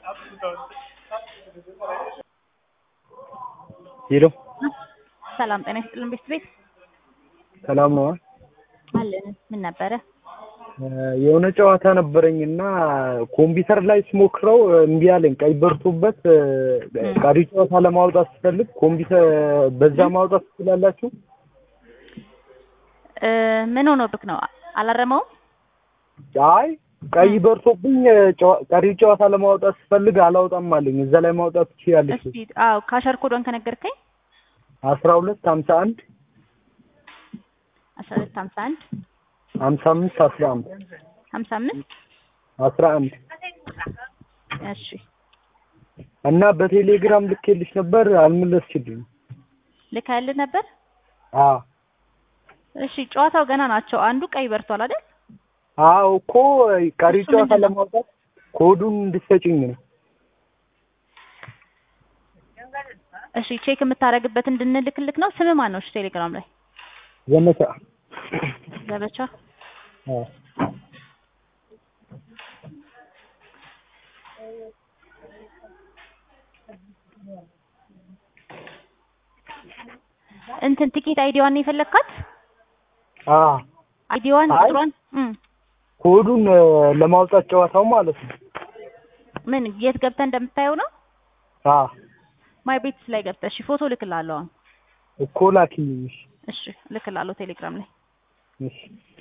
ሄሎ ሰላም ጤና ይስጥልን ቤት ቤት ሰላም ነው? አለን። ምን ነበረ? የሆነ ጨዋታ ነበረኝና ኮምፒውተር ላይ ስሞክረው እምቢ አለኝ። ቀይ በርቶበት ቀሪ ጨዋታ ለማውጣት ስፈልግ ኮምፒውተር በዛ ማውጣት ትችላላችሁ? እ ምን ሆኖብክ ነው? አላረመውም? አይ ቀይ በርቶብኝ ጨዋ- ቀሪ ጨዋታ ለማውጣት ስፈልግ አላውጣም አለኝ። እዛ ላይ ማውጣት ትችያለሽ? እስቲ አዎ፣ ካሸር ኮዶን ከነገርከኝ አስራ ሁለት ሀምሳ አንድ አስራ ሁለት ሀምሳ አንድ ሀምሳ አምስት አስራ አንድ ሀምሳ አምስት አስራ አንድ እሺ እና በቴሌግራም ልኬልሽ ነበር አልመለስሽልኝም። ልካልህ ነበር። አዎ እሺ ጨዋታው ገና ናቸው። አንዱ ቀይ በርቷል አይደል? አዎ እኮ ቀሪ እሱ ጨዋታ ምንድን ነው? ለማውጣት ኮዱን እንድትሰጪኝ ነው። እሺ ቼክ የምታደርግበት እንድንልክልክ ነው። ስም ማን ነው? እሺ ቴሌግራም ላይ ዘመቻ ዘበቻ አዎ እንትን ቲኬት አይዲዋን ነው የፈለግካት? አዎ አይዲዋን አይ። ቁጥሯን እም ኮዱን እ፣ ለማውጣት ጨዋታው ማለት ነው። ምን የት ገብተህ እንደምታየው ነው? አዎ ማይ ቤትስ ላይ ገብተህ እሺ ፎቶ ልክላለሁ አሁን። እኮ ላኪልኝ። እሺ እሺ ልክላለሁ ቴሌግራም ላይ እሺ